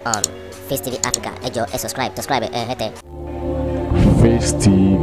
on Face TV Africa ẹ jọ̀ọ́ ẹ subscribe subscribe ẹ hẹ́tẹ̀. Face TV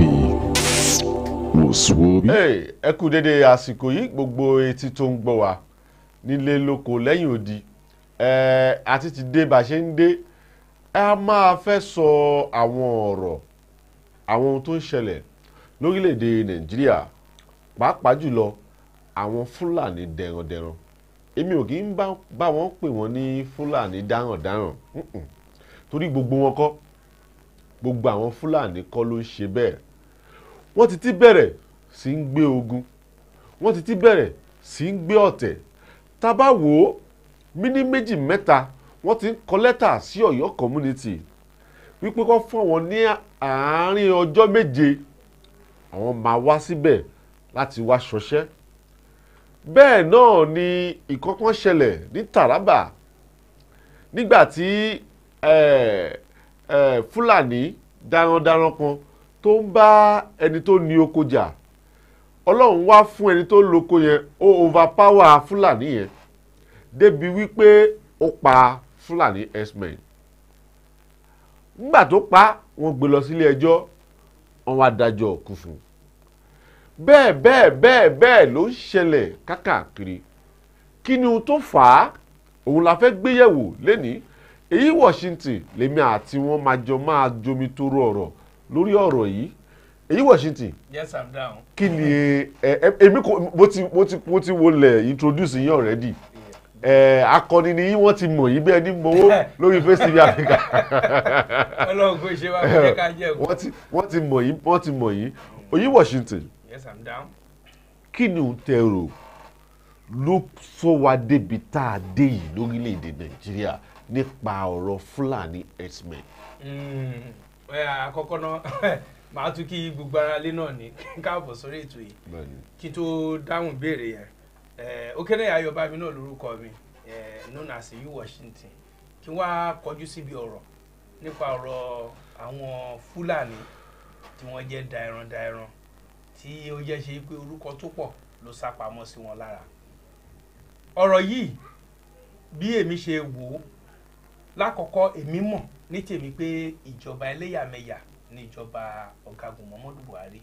wò sùn orí. Hey, ẹ kú dédé àsìkò yìí gbogbo etí tó ń gbọ́ wa nílé lóko lẹ́yìn odi ẹ àti ti dé bá a ṣe ń dé ẹ máa fẹ́ sọ àwọn ọ̀rọ̀ àwọn ohun tó ń ṣẹlẹ̀ lórílẹ̀‐èdè Nàìjíríà pàápàá jùlọ àwọn Fúlàní dẹ̀randẹ̀ran èmi ò kì í bá bá wọn pè wọ́n ní Fúlàní dáràndáràn mm-mm. torí gbogbo wọn kọ́ gbogbo àwọn Fúlàní kọ́ ló ń ṣe bẹ́ẹ̀ wọ́n ti ti bẹ̀rẹ̀ sí ń gbé ogun wọ́n ti ti bẹ̀rẹ̀ sí ń gbé ọ̀tẹ̀ tá a bá wò ó míní méjì mẹ́ta wọ́n ti ń kọ lẹ́tà sí Ọ̀yọ́ community wípé kó fún wọn ní àárín ọjọ́ méje àwọn máa wá síbẹ̀ láti wá ṣọṣẹ́ bẹ́ẹ̀ náà ni ìkọ́kọ́ ṣẹlẹ̀ ní Taraba nígbà tí eh, eh, Fúlàní darandaran kan tó ń bá ẹni tó ní oko jà ọlọ́run wá fún ẹni tó lóko yẹn ó overpower fúlàní yẹn débi wípé ó pa fúlàní herdsmen nígbà tó pa wọ́n gbé lọ sílé ẹjọ́ wọ́n wá dájọ́ kú fún un bẹ́ẹ̀ bẹ́ẹ̀ bẹ́ẹ̀ bẹ́ẹ̀ ló ń ṣẹlẹ̀ kákàkiri kí ni ohun tó fà á òun la fẹ́ gbéyẹ̀wò lénìí èyí Washington lèmi àti wọn máa jọ máa jomi toro ọ̀rọ̀ lórí ọ̀rọ̀ yìí èyí Washington yes i'm down. kí ni ẹ ẹ èmi kò mo ti mo ti mo ti wọlé introduce yín already ẹ akọni ni yín wọ́n ti mọ̀ yín bẹ́ẹ̀ ni mọ̀wó lórí Face TV Africa ọlọ́run kò ṣe wá kó jẹ́ ká jẹ́ wọ́n ti wọ́n ti mọ̀ yín wọ́n ti mọ̀ yín èyí Washington yes i'm down. kí ni òun tẹ rò ló sọ wá débi tá a dé yìí lórílẹ̀‐èdè Nàìjíríà nípa ọ̀rọ̀ Fúlàní herdsmen. Mm, ẹ, àkọ́kọ́ náà màá tún kí gbogbo ara lé náà ní káàbọ̀ sórí ètò yìí Bẹ́ẹ̀ni. kí n tó dáhùn ìbéèrè yẹn ẹ, Òkèlè Ayọ̀bámi náà lórúkọ mi ẹ, known as U Washington kí n wá kọjú síbi ọ̀rọ̀ nípa ọ̀rọ̀ àwọn Fúlàní tí wọ́n jẹ́ daẹran-daẹran tí ó jẹ́ ṣe pé orúkọ tó pọ̀ ló sá pamọ́ sí wọn lára ọ̀rọ̀ yìí bí èmi ṣe wò ó lákọ̀ọ́kọ́ èmi mọ̀ ní tèmi pé ìjọba ẹlẹ́yàmẹ̀yà ní ìjọba ọ̀gágun Muhammadu Buhari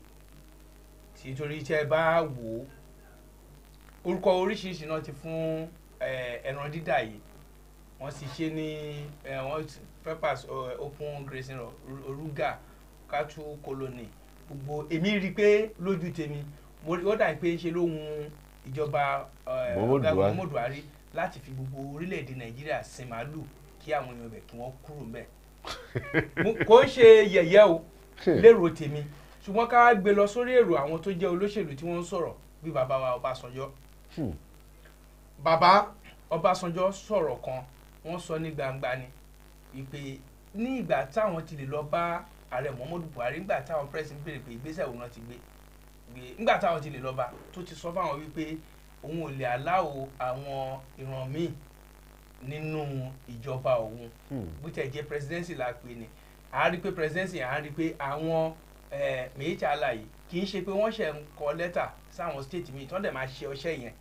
tí torí tẹ́ ẹ bá wò ó orúkọ oríṣiríṣi náà ti fún eh, ẹran dídà yìí wọ́n sì ṣe ní eh, wọ́n ti- peppers eh, open grazing ro- oruga cattle colony gbogbo èmi rí i pé lójú tèmi mo rí ó dà pé ṣe ló hun ìjọba eh, Muhammadu ọ̀gágun Buhari. Muhammadu Buhari láti fi gbogbo orílẹ̀-èdè Nàìjíríà sin màálù kí àwọn èèyàn ibẹ̀ kí wọ́n kúrò ńbẹ̀ Mo- kò ń ṣe yẹ̀yẹ́ o lérò tèmi ṣùgbọ́n ká wá gbé lọ sórí èrò àwọn tó jẹ́ olóṣèlú tí wọ́n ń sọ̀rọ̀ bí bàbá wa Ọbásanjọ́ Hmm. bàbá Ọbásanjọ́ sọ̀rọ̀ kan wọ́n sọ ní gbangba ni wípé ní ìgbà táwọn ti lè lọ bá ààrẹ Muhammadu Buhari nígbà táwọn pẹ́sì ń béèrè pé ìgbésẹ̀ wo náà ti gbé gbé nígbà táwọn ti lè lọ bá tó ti sọ fáwọn wípé òun ò lè aláwo àwọn ìran míì nínú ìjọba òun Hmm. bó tẹ̀ jẹ́ presidency la pè ní à ń rí pé presidency à ń rí pé àwọn eh, méjì aláyè kì í ṣe pé wọ́n ṣe ń kọ lẹ́tà sáwọn state míì tí wọ́n dẹ̀ máa ṣe ọṣẹ́ yẹn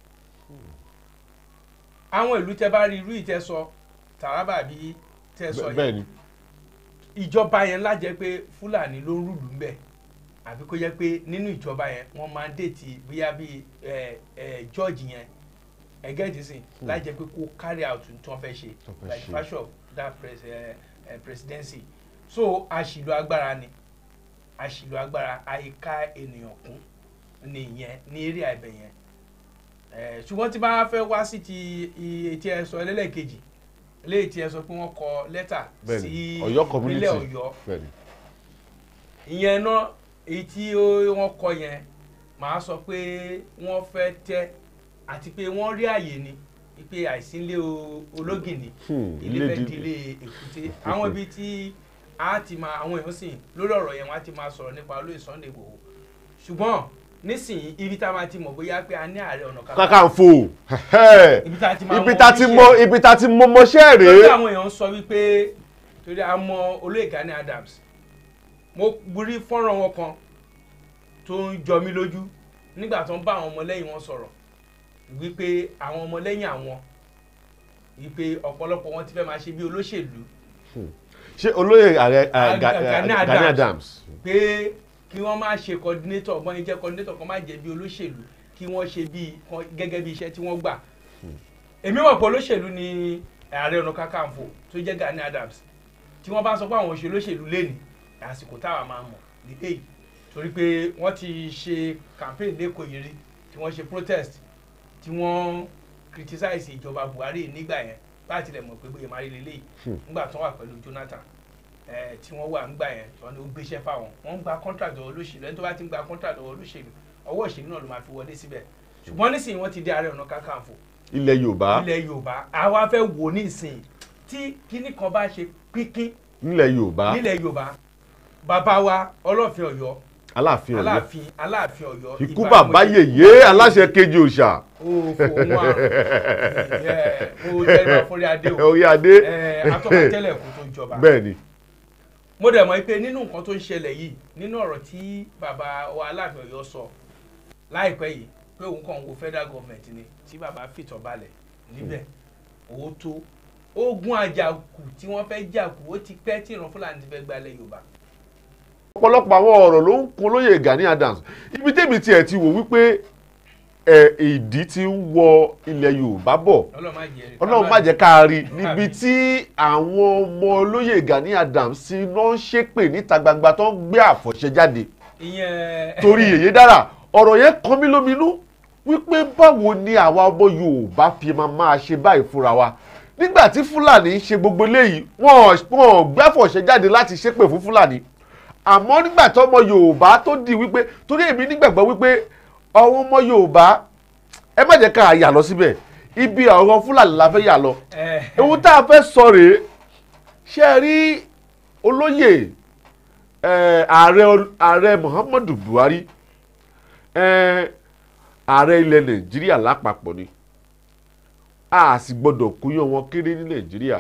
àwọn ìlú tẹ bá rí irú ìtẹ́sọ Taraba bí tẹ́sọ yẹn bẹ́ẹ̀ ni ìjọba yẹn lájẹ́ pé Fúlàní ló ń rúlù ń bẹ̀ àbí kó jẹ́ pé nínú ìjọba yẹn wọ́n máa ń dètì bóyá bí ẹ ẹ George yẹn ẹgẹ́jì sìn lájẹ́ pé kó carry out tí wọ́n fẹ́ ṣe Tó fẹ́ like ṣe. fashion of that pres ẹ ẹ presidency so àṣìlò agbára ni àṣìlò agbára àyíká ènìyàn kún ní ìyẹn ní eré àìbẹ̀ yẹn ẹ ṣùgbọ́n tí bá fẹ́ wá sí ti iye tí ẹ sọ ẹlẹ́lẹ́kejì léyìí tí ẹ sọ pé wọ́n kọ lẹ́tà bẹ́ẹ̀ sí ni Ọ̀yọ́ community ìpínlẹ̀ Ọ̀yọ́ bẹ́ẹ̀ ni. ìyẹn náà èyí tí ó- wọ́n kọ yẹn màá sọ pé wọ́n fẹ́ tẹ́ àti pé wọ́n rí àyè ni pé àìsínlé o- ológìnní Hmm, ilé ilé fẹ́ di- di ilé èkúté àwọn ibi tí a ti máa àwọn èèyàn sìn lórí ọ̀rọ̀ yẹn wọ́n á ti máa sọ̀rọ̀ nípa olóyè Sunday Igboho ṣùgbọ́n nísìnyí ibi tá a máa ti mọ̀ bóyá pé a ní ààrẹ ọ̀nà kakanfò Kakanfò ibi tá a ti máa ibi mọ tá ti oníṣẹ́ mọ ibi tá ti mọ mọṣẹ́ lórí rèé àwọn èèyàn sọ wípé torí a mọ olóyè Gani Adams mo rí fọ́nrán wọn kan tó ń jọ mí lójú nígbà tó ń bá àwọn ọmọlẹ́yìn wọn sọ̀rọ̀ wípé àwọn ọmọlẹ́yìn àwọn wípé ọ̀pọ̀lọpọ̀ wọn ti fẹ́ máa ṣe bí olóṣèlú ṣé olóyè ààrẹ Ga- eh, Ga- eh, Gani Gani Adams. Adams pé kí wọ́n má ṣe coordinator ọgbọ́n yìí jẹ́ coordinator kan má jẹ́ bí olóṣèlú kí wọ́n ṣe bí kan- gẹ́gẹ́ bí iṣẹ́ tí wọ́n gbà. èmi mọ̀ pé olóṣèlú ni ààrẹ ọ̀nà kakanfò tó jẹ́ Gani Adams tí wọ́n bá sọ pé àwọn òṣèlú olóṣèlú lẹ́nu àsìkò táwa máa mọ̀ nílé yìí torí pé wọ́n ti ṣe campaign lẹ́kọ̀ọ́ yìí rí tí wọ́n ṣe protest tí wọ́n criticize ìjọba Buhari nígbà yẹn láti lè mọ̀ pé bóyá máa rí lélẹ́yìí nígbà tó wà pẹ̀lú Jonathan eh, tí wọ́n wà ńgbà yẹn tí wọ́n ní ó gbéṣẹ́ fáwọn wọ́n ń gba contract ọwọ́ olóṣèlú ẹni tó bá ti ń gba contract ọwọ́ olóṣèlú ọwọ́ òṣèlú náà ló máa fi wọlé síbẹ̀ ṣùgbọ́n nísìnyí wọ́n ti dé ààrẹ ọ̀nà kakanfò ilẹ̀ Yorùbá ilẹ̀ Yorùbá àwa fẹ́ wò nísìnyí tí kinní kan bá ṣe pínpín nílẹ̀ Yorùbá nílẹ̀ Yorùbá bàbá wa Ọlọ́fin Ọ̀yọ́ Aláàfin Ọ̀yọ́ Aláàfin Aláàfin Ọ̀yọ́ ikú Ìbà bàbá Mọ̀jẹ̀- yèyé aláṣẹ kejì òòṣà ó fòun wà ẹ ó jẹ́ ìbá forí adé o orí adé ẹ atọ́ka tẹ́lẹ̀ kó tó jọba bẹ́ẹ̀ ni mo dẹ̀ mọ̀ pé nínú nǹkan tó ń ṣẹlẹ̀ yìí nínú ọ̀rọ̀ tí bàbá wa Aláàfin Ọ̀yọ́ sọ láìpẹ́ yìí pé òun kàn ń wo federal government ni tí bàbá fìtọ̀ balẹ̀ níbẹ̀ owó tó ogun àjàkù tí wọ́n fẹ́ jàkù ó ti pẹ́ tí ìran Fúlàní ti fẹ́ gbalẹ̀ Yorùbá ọ̀pọ̀lọpọ̀ àwọn ọ̀rọ̀ ló ń kun olóyè Gani Adams ibi tèmi tiẹ̀ ti wò wípé ẹ̀ ìdí ti ń wọ ilẹ̀ Yorùbá bọ̀ Ọlọ́run má jẹ́ ọlọ́run má jẹ́ ká rí níbi tí àwọn ọmọ olóyè Gani Adams ti lọ ń ṣépè níta gbangba tó ń gbé àfọ̀ṣẹ jáde ìyẹn torí èyí dára ọ̀rọ̀ yẹn kan mí lóminú wípé báwo ni àwa ọmọ Yorùbá fi máa máa ṣe báyìí fúnra wa nígbà tí Fúlàní ń ṣe gbogbo eléyìí wọn ò gbé àfọ̀ṣẹ jáde láti ṣépè fún Fúlàní àmọ́ nígbà tí ọmọ Yorùbá tó di wípé torí èmi nígbàgbọ́ wípé àwọn ọmọ Yorùbá ẹ má jẹ́ ká yà lọ síbẹ̀ ibi ọ̀rọ̀ Fúlàní la fẹ́ yà lọ ẹ ohun tá a fẹ́ sọ rèé ṣe é rí olóyè eh, ààrẹ ààrẹ Muhammadu Buhari eh, ààrẹ ilẹ̀ Nàìjíríà lápapọ̀ ni a sì gbọ́dọ̀ kúyàn wọn kéré ní Nàìjíríà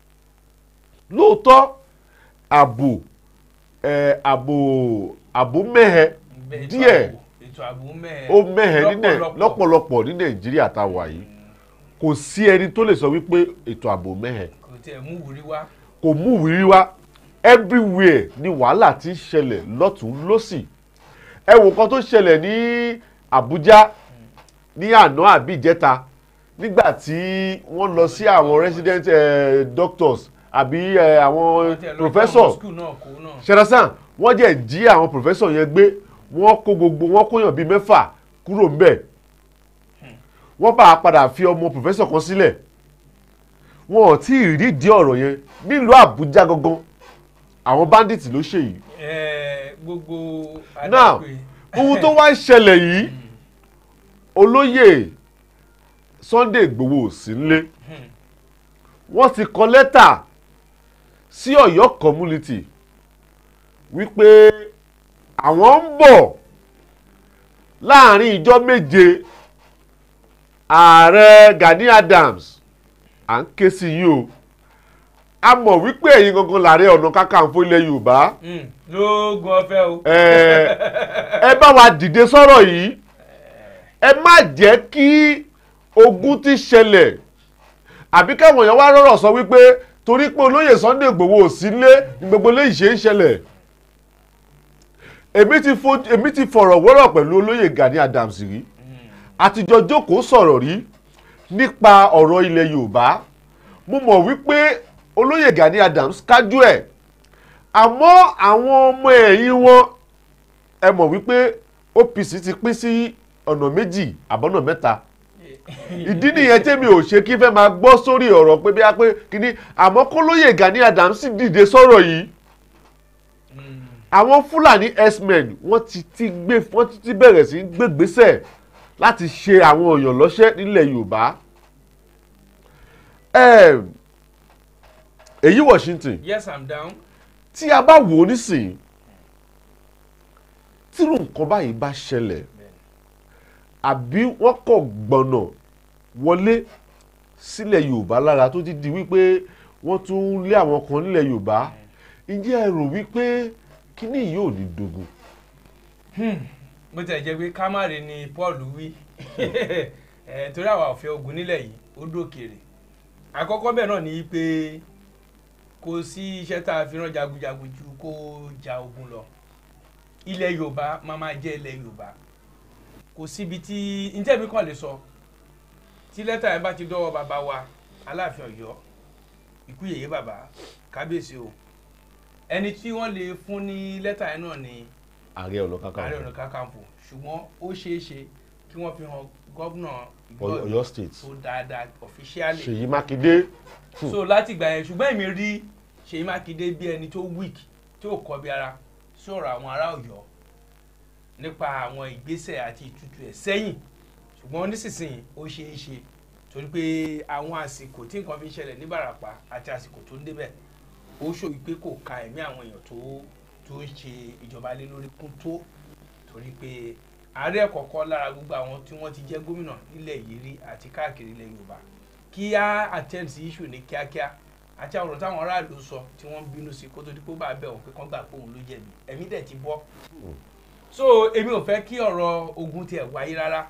lóòótọ́ ààbò eh, ààbò ààbò mẹ́hẹ ètò díẹ̀ ààbò- ètò ààbò mẹ́ẹ̀ ó mẹ́hẹ ní Nàì- lọ́pọ̀lọpọ̀ ní Nàìjíríà tá a wà yìí kò sí ẹni tó lè sọ wípé ètò ààbò mẹ́hẹ kò tiẹ̀ mú wúrí wá kò mú ìwúrí wá everywhere ni wàhálà ti ń ṣẹlẹ̀ lọ́tún lọ́sì ẹ wò kan tó ṣẹlẹ̀ ní Àbújá ní àná àbí ìjẹta nígbà tí wọ́n lọ sí àwọn resident eh, doctors àbí eh, àwọn Tiẹ̀ lọ professor jẹ́ ọmọ school náà kó náà ṣẹlẹsàn wọ́n jẹ́ jí àwọn professor yẹn gbé wọ́n kó gbogbo wọ́n kóyàn bíi mẹ́fà kúrò ńbẹ̀ wọ́n bá a padà fi ọmọ professor kan sílẹ̀ wọn ò tí ì rídìí ọ̀rọ̀ yẹn nílùú Àbújá gangan àwọn bandits ló ṣe yìí ẹ gbogbo now adágbe ohun tó wá ń ṣẹlẹ̀ yìí olóyè Sunday Igboho ò sí nílé wọ́n ti kọ lẹ́tà sí Ọ̀yọ́ community wípé àwọn ń bọ̀ láàrin ìjọ méje ààrẹ Gani Adams à ń ké sí yín o a mọ̀ wípé ẹ̀yin gangan làárẹ̀ ọ̀nà kakanfò ilẹ̀ Yorùbá Hmm, lóògùn ọ̀fẹ́ o ẹ ẹ bá wa dìde sọ̀rọ̀ yìí ẹ má jẹ́ kí ogun ti ṣẹlẹ̀ àbí káwọn èèyàn wá rọ̀rọ̀ sọ wípé torí pé olóyè Sunday Igboho ò sí nílé ní gbogbo eléyìí ṣe ń ṣẹlẹ̀ èmi ti fo- èmi ti fọ̀rọ̀ wọ́rọ̀ pẹ̀lú olóyè Gani Adams rí àtijọ́ jókòó sọ̀rọ̀ rí nípa ọ̀rọ̀ ilẹ̀ Yorùbá mo mọ̀ wípé olóyè Gani Adams kájú ẹ̀ àmọ́ àwọn ọmọ ẹ̀yìn wọn ẹ mọ̀ wípé OPC ti pín sí ọ̀nà méjì àbọ̀nà mẹ́ta ìdí nìyẹn tẹ́mi ò ṣe kí fẹ́ máa gbọ́ sórí ọ̀rọ̀ pé bí a pé kíní àmọ́ kólóyè Gani Adams sì dìde sọ̀rọ̀ yìí àwọn Fúlàní x-men wọ́n ti ti gbé wọ́n ti ti bẹ̀rẹ̀ sí í gbégbésẹ̀ láti ṣe àwọn èèyàn lọ́ṣẹ́ nílẹ̀ Yorùbá Em, èyí Washington yes i'm down tí a bá wò ó nísìnyí tírú nǹkan báyìí bá ṣẹlẹ̀ àbí wọ́n kọ̀ gbọ̀nà wọlé sílẹ̀ Yorùbá lára tó ti di wípé wọ́n tún ń lé àwọn kan nílẹ̀ Yorùbá ǹjẹ́ ẹ rò wípé kíní yìí ò ní dogun bó tiẹ̀ jẹ́ pé kámárì ni Paul wí ẹ̀ torí àwa ò fẹ́ ogun nílẹ̀ yìí ó dókèrè àkọ́kọ́ bẹ́ẹ̀ náà ni pé kò sí iṣẹ́ tá a fi rán jagunjagun ju kó ja ogun lọ ilẹ̀ yorùbá máa máa jẹ́ ilẹ̀ yorùbá kò síbi tí ntẹ́mi kàn lè sọ tí lẹ́tà yẹn bá ti dọ́wọ́ bàbá wa aláàfin ọ̀yọ́ ikú yèyé bàbá kábíyèsí o ẹni tí wọ́n lè fún ní lẹ́tà yẹn náà ni ààrẹ ọ̀nà ààrẹ ọ̀nà kakanfò kakanfò ṣùgbọ́n ó ṣeé ṣe kí wọ́n fi hàn gọ́vnà Ọ̀yọ́- Ọ̀yọ́ state tó dáadáa officially Ṣèyí Mákindé so láti gbà yẹn ṣùgbọ́n èmi rí Ṣèyí Mákindé bí ẹni tó weak tí ò kọ́ bí ara sọ̀rọ̀ àwọn ará Ọ̀yọ́ nípa àwọn ìgbésẹ̀ àti ìtútù ẹ̀ sẹ́yìn ṣùgbọ́n nísinsìnyí ó ṣeé ṣe torí pé àwọn àsìkò tí nǹkan fi ń ṣẹlẹ̀ ní Ìbàràpá àti àsìkò tó ń débẹ̀ ó ṣòwò pé kò ka ẹ̀mí àwọn èèyàn tó tó ń ṣe ìjọba lé lórí kún tó torí pé ààrẹ kọ̀ọ̀kan lára gbogbo àwọn tí wọ́n ti jẹ́ gómìnà nílẹ̀ yìí rí àti káàkiri ilẹ̀ Yorùbá kí á attend sí issue ní kíákíá àti àwọn ọ̀rọ̀ táwọn aráàlú sọ tí wọ́n ń bínú sí kó tó di pé ó bá bẹ̀ wọ́n pé kán gbà pé òun ló jẹ̀bi ẹ̀mí dẹ̀ ti bọ́ so èmi ò fẹ́ kí ọ̀rọ̀ ogun tiẹ̀ wáyé rárá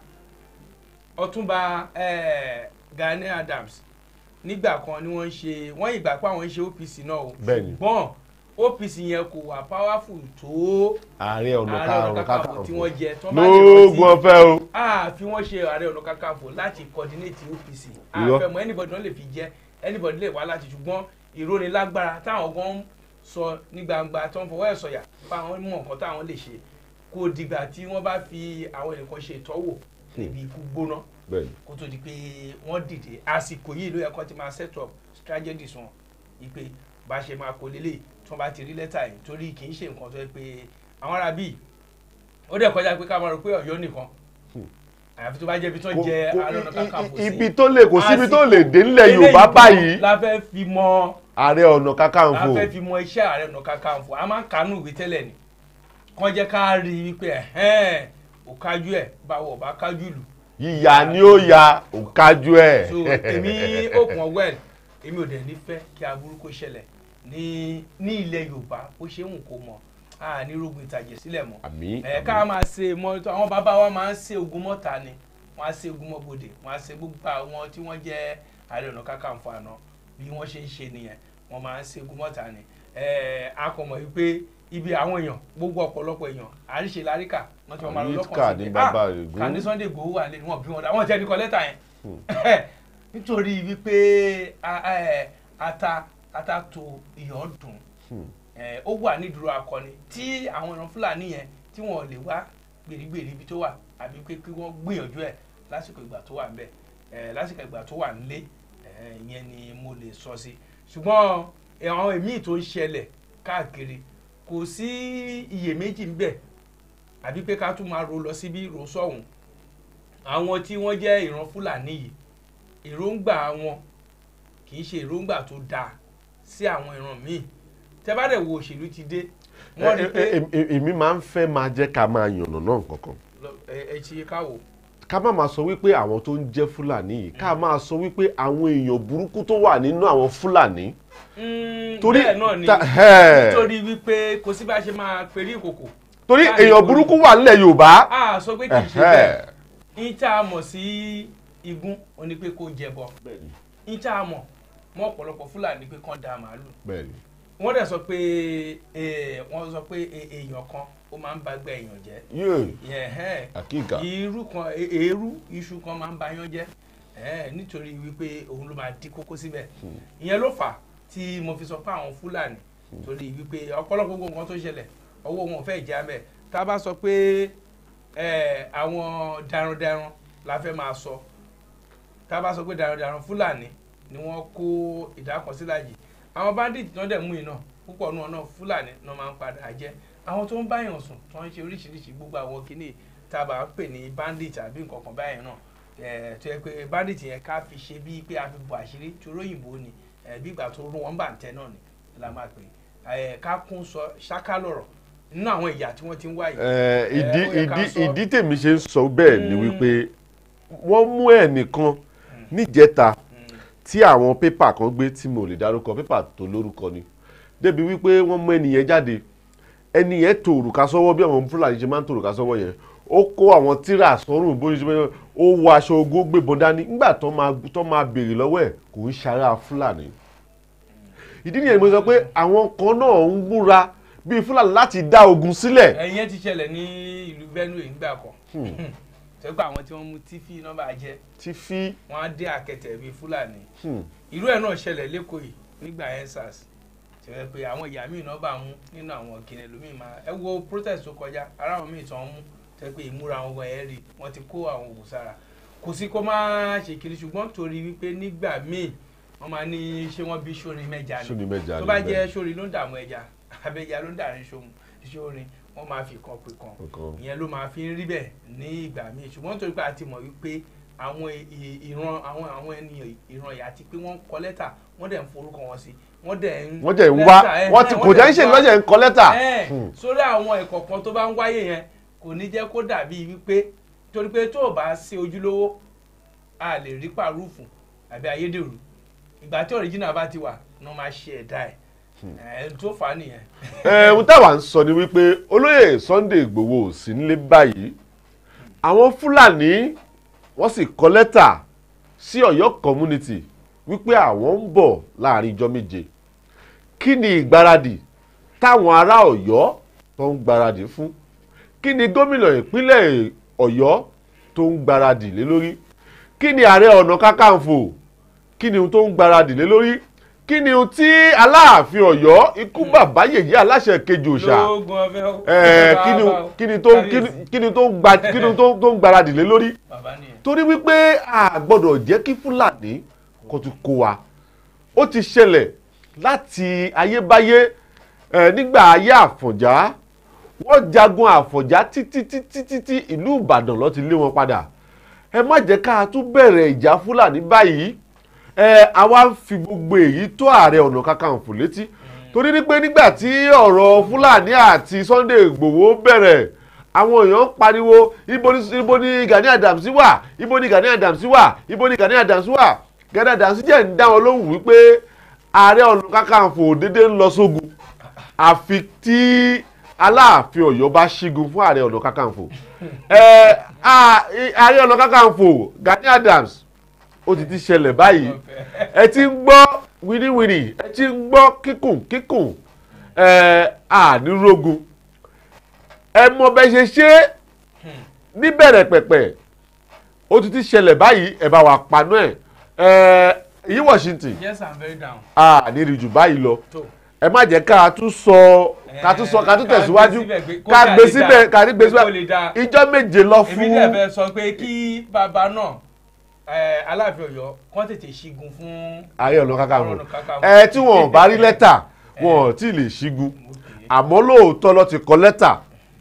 ọ̀túnba eh, Gani Adams nígbà kan ni wọ́n ń ṣe wọ́n ìgbà pé àwọn ń ṣe OPC náà o Bẹ́ẹ̀ni. ṣùgbọ́n OPC yẹn kò wà powerful tó ààrẹ ọ̀nà ààrẹ ọ̀nà kakanfò kakanfò tí wọ́n jẹ tí wọ́n bá lè rántí lóògùn ọ̀fẹ́ o àfi wọ́n ṣe ààrẹ ọ̀nà kakanfò láti coordinate OPC Irọ́. àfẹ́mọ́ anybody náà lè fi jẹ́ anybody lè wá láti ṣùgbọ́n ìrónilágbára táwọn gan ń sọ ní gbangba tó ń fọwọ́ ẹ̀ sọ̀yà fún àwọn mọ̀ nǹkan táwọn lè ṣe kò dìgbà tí wọ́n bá fi àwọn ẹnìkan ṣe ìtọ́wò níbi ikú gbóná bẹ́ẹ̀ni kó tó di pé wọ́n dìde àsìkò yìí ló yẹ kó ti máa set up strategies wọn ipe bá ṣe máa kó lélẹ̀ tí wọ́n bá ti rí lẹ́tà yìí torí kì í ṣe nǹkan tó yẹ pé àwọn ará bíi ó dẹ̀ kọjá pé ká máa rò pé ọ̀yọ́ nìkan àyàfi tó bá jẹ́ ibi tó ń Kò- jẹ kò- ààrẹ ọ̀nà i- kakanfò i- sí ibi tó lè kò síbi tó Àsìkò lè dé nílẹ̀ eléyìí Yorùbá gan báyìí la fẹ́ fi mọ ààrẹ ọ̀nà la kakanfò fẹ́ fi mọ iṣẹ́ ààrẹ ọ̀nà kakanfò a máa ń kánú ìwé tẹ́lẹ̀ ni kàn jẹ́ ká rí i wípé ẹ̀hẹ́n ò kájú ẹ̀ báwo ò bá kájú lù yíya ni ó ya òkájú ẹ̀ so èmi open well èmi ò dẹ̀ ní fẹ́ kí aburú kó ṣẹlẹ̀ ní ní ilẹ̀ yorùbá ó ṣe ń kó mọ̀ a ní rogun ìtàjẹ̀ sílẹ̀ mọ́ àmì ẹ̀ ká máa ṣe mọ́ àwọn bàbá wa máa ń ṣe ogun mọ́ta ni wọ́n á ṣe ogun mọ́bodè wọ́n á ṣe gbogbo àwọn tí wọ́n jẹ́ ààrẹ ọ̀nà kakanfò àná bí wọ́n ṣe ń ṣe nìyẹn wọ́n máa ń ṣe ogun mọ́ta ni ẹ̀ a kò mọ̀ wípé ibi àwọn èèyàn gbogbo ọ̀pọ̀lọpọ̀ èèyàn àríṣe láríkà wọ́n ti wọ́n máa lọ Àríkà lọ́kàn ní sí pé bàbá ah Ògún." kàní Sunday Igboho wà lé wọn bí wọn dá wọn tẹ́ ní kọ lẹ́tà yẹn nítorí wípé a- ẹ, ata ata tó iyọ̀ dùn ẹ, ó wà nídúró akọni tí àwọn ìran fúlàní yẹn tí wọn ò lè wá gbèrígbèrí ibi tó wà àbí pé kí wọ́n gbìyànjú ẹ̀ lásìkò ìgbà tó wà ńbẹ̀ ẹ, lásìkò ìgbà tó wà nílé ẹ, ìyẹn ni mo lè sọ sí ṣùgbọ́n ẹ, àwọn èmi tó ń ṣẹlẹ̀ káàkiri kò sí iyèméjì ńbẹ̀ àbí pé ká tún máa ro lọ síbí ro sọ́hùn àwọn tí wọ́n jẹ́ ìran fúlàní yìí èròǹgbà wọn kì í ṣe èròǹgbà tó dáa sí àwọn ìran míì tẹ́ bá dẹ̀ wo òṣèlú ti dé wọ́n rí i pé Ẹ- ẹ- ẹ- èmi máa ń fẹ́ máa jẹ́ ká máa yànnà náà kankan lọ- ẹ ẹ ti káwò ká má máa sọ wípé àwọn tó ń jẹ́ fúlàní yìí ká máa sọ wípé àwọn èèyàn burúkú tó wà nínú àwọn fúlàní Torí bẹ́ẹ̀ náà ni ta- ẹ̀. nítorí wípé kò sí bá a ṣe máa perí ìkòkò torí Láì èèyàn borí. burúkú wà nílẹ̀ Yorùbá a sọ pé kì í ṣe Ẹ̀hẹ́. bẹ́ẹ̀ ní tá a mọ̀ sí igun ó ní pé kó jẹbọ ní tá a mọ̀ mọ́ ọ̀pọ̀lọpọ̀ fúlàní pé kán da màálù bẹ́ẹ̀ni wọ́n dẹ̀ sọ pé eh, wọ́n sọ pé eh, èèyàn kan ó máa ń bá gbẹ èèyàn jẹ́ yóò yẹn hẹ́n àkíkà irú kan e- èérú iṣu kan máa ń ba yán jẹ́ ẹ̀ nítorí wípé òun ló máa dí kókó síbẹ̀ ìyẹn ló fà á tí mo fi sọ pé àwọn fúlàní torí wípé ọ̀pọ̀lọpọ̀ gbogbo nǹkan tó ṣẹlẹ̀ ọwọ́ wọn ò fẹ́ já mẹ́ tá a bá sọ pé ẹ̀, àwọn darandaran la fẹ́ máa sọ tá a bá sọ pé darandaran fúlàní ni wọ́n kó ìdákọ̀sílàjì àwọn bandit náà dẹ̀ mú iná púpọ̀ náà náà fúlàní náà máa ń padà jẹ́ àwọn tó ń báyàn sùn tó ń ṣe oríṣiríṣi gbogbo àwọn kìíní tá a bá ń pè ní bandit àbí nǹkan kan báyẹn náà ẹ̀, tó yẹ pé bandit yẹn ká fi ṣe bíi pé a fi bọ̀ àṣírí tí olóyìnbó ni ẹ̀, bí ìgbà tó rún wọn bá ń tẹ náà ni la máa pè é ká kún sọ ṣáká lọ̀rọ̀ nínú àwọn ìyà tí wọ́n ti ń wáyé. Ẹ, ìdí ó yẹ ká ìdí sọ. ìdí tèmi ṣe ń sọ bẹ́ẹ̀ ni Mm. wípé wọ́n mú ẹnìkan níjẹta tí àwọn pépà kan gbé tí mo lè dárúkọ pépà tó lórúkọ ni débi wípé wọ́n mú ẹnìyẹn jáde ẹnìyẹn tó òrùka sọ́wọ́ bí àwọn fúlàní ṣe máa ń tó òrùka sọ́wọ́ yẹn ó kó àwọn tíra sọ́rùn bó ṣe máa ó wọ aṣọ ogó gbébọn dání nígbà tó máa tó máa béèrè lọ́wọ́ ẹ̀ kò ń ṣara fúlàní ìdí nìyẹn mo sọ pé àwọn kan náà ń múra bíi fúlàní láti dá ogun sílẹ̀ ẹ̀yìn yẹn ti ṣẹlẹ̀ ní ìlú Benue nígbà kan tẹ́gbà àwọn tí wọ́n mú tífì nọ́mbà jẹ́ tí fi wọ́n á dé àkẹtẹ̀ bíi fúlàní hmm, irú ẹ̀ náà ṣẹlẹ̀ lẹ́kọ̀ọ́ yìí nígbà ensars tí wọ́n pe àwọn ìyá míì náà bá mú nínú àwọn kìnìún lómìn máa ẹ wo protest tó kọjá ara àwọn míì tán mú tẹ́ pé ìmúra wọn wọ̀ ẹ́ rí wọ́n ti kó àwọn òògùn sára kò sí kó má ṣe kiri ṣùgbọ́n torí wípé nígbà míì wọ́n máa ní ṣé wọ́n bí sórin mẹ́ja ni sóni mẹ́ja tó bá níbẹ̀. jẹ́ sórin ló ń dààmú ẹja abẹ́ja ló ń dàrin sórin wọ́n máa fi kan pè kan Nǹkan. ìyẹn ló máa fi ń rí bẹ́ẹ̀ ní ìgbà míì ṣùgbọ́n torí pé a ti mọ̀ wípé àwọn ì- ì- ìran àwọn àwọn ènìyàn ìran ìyá ti pé wọ́n kọ lẹ́tà wọ́n dẹ̀ ń forúkọ wọn sí wọ́n dẹ̀ ń wọ́n jẹ́ ń wá lẹ́tà, ẹ̀, wọ́n ti ẹ̀, kò jẹ́ ń ṣe dẹ̀ wá. lọ́jẹ̀ ń kọ lẹ́tà Ẹ̀, Hmm. sórí àwọn ẹ̀kọ́ kan tó bá ń wáyé yẹn kò ní jẹ́ kó dàbí wípé torí pé tó o bá ṣe ojúlówó a lè rí pàrúfù àbí ayédèrú ìgbà tí original bá ti wà ní wọ́n máa ṣe ẹ̀dá ẹ̀ ẹ̀ tó fà á nìyẹn. ẹ ohun táwa ń sọ ni wípé olóyè Sunday Ìgbòho ò sí nílé báyìí àwọn Fúlàní wọ́n sì kọ lẹ́tà sí Ọ̀yọ́ community wípé àwọn ń bọ̀ láàrin ijọ́ méje kí ni ìgbáradì táwọn ará Ọ̀yọ́ tó ń gbáradì fún kí ni gómìnà ìpínlẹ̀ Ọ̀yọ́ tó ń gbáradì lé lórí kí ni ààrẹ ọ̀nà kakanfò kí ni ohun tó ń gbáradì lé lórí kí ni ohun tí aláàfin Ọ̀yọ́ ikú bàbá yèyé aláṣẹ kejì òòṣà lóògùn ọ̀fẹ́ ó. ẹ kí ni Bàbá ó. kí ni tó kí ni- kí ni tó ń gba kí ni tó tó ń gbáradì lé lórí bàbá nìyẹn. torí wípé a gbọ́dọ̀ jẹ́ kí fúlàní kó tún kó wa ó ti ṣẹlẹ̀ láti ayébáyé ẹ nígbà ayé àfọ̀njá wọ́n jagun àfọ̀njá títí títí títí ìlú ìbàdàn ló ti lé wọn padà ẹ má jẹ́ ká tún bẹ̀rẹ̀ ìjà fúlàní báyìí ẹ àwa ń fi gbogbo èyí tó ààrẹ ọ̀nà kakanfò létí torí ní pé nígbà tí ọ̀rọ̀ fúlàní àti Sunday Ìgbòho bẹ̀rẹ̀ àwọn èèyàn ń pariwo ibo ni ibo ni Gani Adams wà ibo ni Gani Adams wà ibo ni Gani Adams wà Gani Adams jẹ́ ń dá wọn lóhùn wípé ààrẹ ọ̀nà kakanfò dédé ń lọ sógun àfi tí aláàfin Ọ̀yọ́ bá ṣígun fún ààrẹ ọ̀nà kakanfò ẹ à- ààrẹ ọ̀nà kakanfò Gani Adams ó ti ti ṣẹlẹ̀ báyìí ẹ ti ń gbọ́ wíníwíní ẹ ti ń gbọ́ kíkùn kíkùn ẹ ànírógun ẹ mọ bẹ ṣe ṣe é níbẹ̀rẹ̀ pẹ̀pẹ̀ ó ti ti ṣẹlẹ̀ báyìí ẹ bá wa paná ẹ̀ ẹ yí Washington yes i'm very down. àníri jù báyìí lọ tó ẹ má jẹ́ ká tún sọ ká tún sọ ká tún ká gbé tẹ̀síwájú síbẹ̀ pé kó ká dà gbé lè síbẹ̀ dáa, ká ní gbé kó lè síbẹ̀ dáa. ìjọ méje lọ èmi dẹ̀ fún fẹ́ sọ pé kí bàbá náà ẹ, aláàfin Ọ̀yọ́ kán tètè ṣígun fún ààrẹ ọ̀nà kakanfò Ọ̀nà Kakanfò. ẹ tí wọn ò bá rí lẹ́tà wọn ò tí ì lè ṣígun àmọ́ lóòótọ́ ló ti kọ lẹ́tà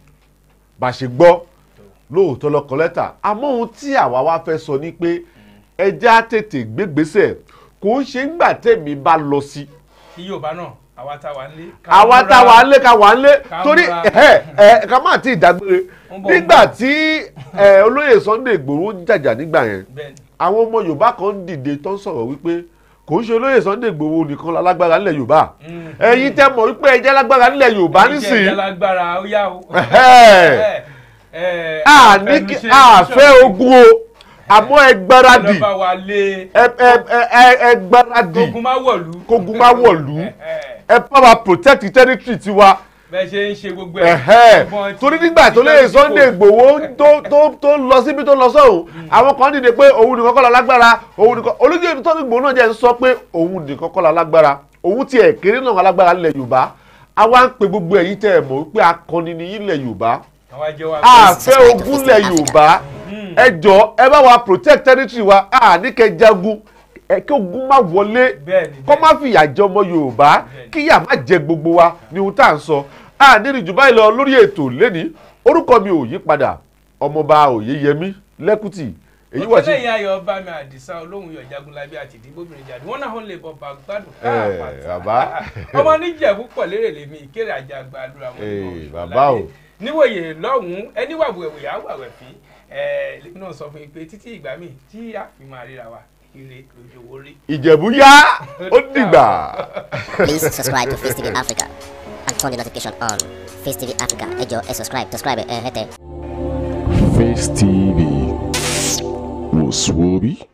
bá a ṣe gbọ́ lóòótọ́ ló kọ lẹ́tà àmọ́ ohun tí àwa wá fẹ́ sọ ni pé ẹjẹ́ á tètè gbégbésẹ̀ kò ń ṣe ńgbà tèmi bá lọ sí kí Yorùbá náà àwa tá wà ń lé. ká àwa múra. tá wà ń lé ká wà ń lé Ká torí múra. ẹ ẹ ká má tí ì dágbére Ń bọ̀, ń nígbà bọ̀. tí ẹ, olóyè Sunday Ìgbòho ń jàjà nígbà yẹn bẹ́ẹ̀ni àwọn ọmọ Yorùbá kan ń dìde tó ń sọ̀rọ̀ wípé kò ń ṣe olóyè Sunday Ìgbòho nìkan lálágbára nílẹ̀ Yorùbá Mm. ẹ̀yin tẹ́ mọ̀ wípé ẹ jẹ́ lágbára nílẹ̀ Yorùbá Ẹ̀yin jẹ́ nísìnyí ìjàlágbára ó yá o. Ẹ̀hẹ́. Ẹ, ẹ, a ní kí àfẹnuṣe a fẹ́ ṣọ́ọ̀ṣì. ogun o àmọ́ ẹ gbáradì lọ́ba wa lé ẹ ẹ- ẹ- ẹ- ẹ gbáradì ogun má wọ̀lú. kógun má wọ̀lú Ẹ̀hẹ́. ẹ bá wa protect territory tiwa bẹ́ẹ̀ ṣe ń ṣe gbogbo ẹ̀. ẹ̀hẹ́ ọgbọ́n ti- torí nígbà tó lè Sunday Ìgbòho tó tó tó lọ síbi tó lọ sọ́hùn àwọn kan dìde pé òun nìkan kọ́ la lágbára òun nìkan olóyè Sunday Ìgbòho náà jẹ́ ń sọ pé òun nìkan kọ́ la lágbára òun tiẹ̀ kéré náà alágbára nílẹ̀ Yorùbá àwa ń pe gbogbo ẹ̀yin tẹ́ ẹ̀ mọ̀ wípé akọni ni yín lẹ̀ Yorùbá àwa jẹ́ wa. a fẹ́ ogun lẹ̀ Yorùbá ẹ jọ ẹ bá wa protect territory wa a ní kẹ́ jagun ẹ kí ogun má wọlé Bẹ́ẹ̀ni, kó má fìyà jẹ ọmọ Yorùbá Bẹ́ẹ̀ni. kíyà má jẹ gbogbo wa ni ohun tá à ń sọ a nírí jù báyìí lọ lórí ètò lẹ́ni orúkọ mi ò yí padà ọmọọba Oyèyẹmí Lẹ́kùtì èyí wà sí. òtẹ́lẹ̀ ìyá ayọ̀ bá mi àdìsá olóhùn yọ̀ jagunlabi àti ìdíbòbìnrin jáde wọ́n náà ń lè bọ̀ bá gbádùn Ẹ, bàbá. ọmọ níjẹ̀bú pọ̀ lérè lèmi ìkéré àjàgbá àdúrà wọn Ẹ, ní ọ̀ṣun bàbá o. láyé. níwòye lọ́hùn-ún ẹni wà wẹ̀wẹ̀ á wà wẹ̀ fín ẹ̀ lèmi náà sọ fún yín pé títí ìgbà míì tí a fi máa ríra wa ire lójú owó rí. Ìjẹ̀bú yá ó dìgbà. Please subscribe to Face TV Africa and turn the notification on. Face TV Africa, ẹ jọ̀ọ́ ẹ subscribe, subscribe ẹ hẹ́tẹ̀. Face TV was Swoby.